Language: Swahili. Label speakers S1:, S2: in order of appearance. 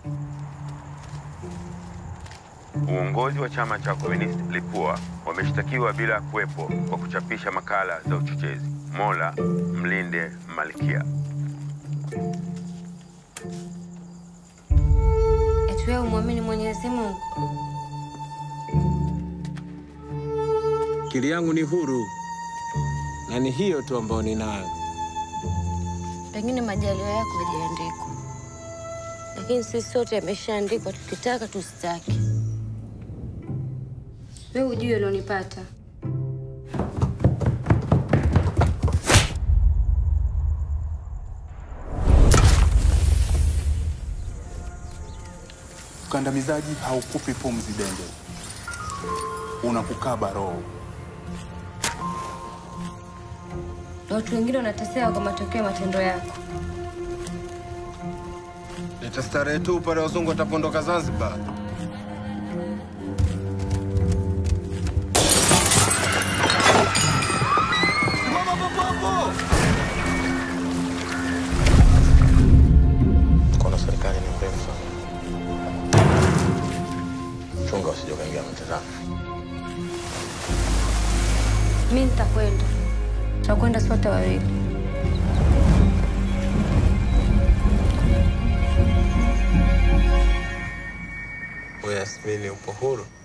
S1: Uongozi wa chama cha Komunisti Lipua wameshtakiwa bila kuwepo kwa kuchapisha makala za uchochezi. Mola mlinde Malkia.
S2: Eti wewe umwamini Mwenyezi Mungu?
S3: Akili yangu ni huru na ni hiyo tu ambayo ninayo.
S2: Pengine majaliwa yako hajaandikwa, lakini sisi sote yameshaandikwa, tukitaka tusitaki. Wewe ujue ulionipata.
S4: Ukandamizaji haukupi pumzi Denge, unakukaba roho.
S2: Na watu wengine wanateseka kwa matokeo ya matendo yako.
S5: Leta starehe tu pale wazungu watapondoka Zanzibar. Simama papo hapo!
S6: Mkono wa serikali ni mrefu sana. Chunga usije ukaingia mtazamo.
S2: Mi nitakwenda, tutakwenda sote wawili.
S3: Wewe Yasmini, upo huru?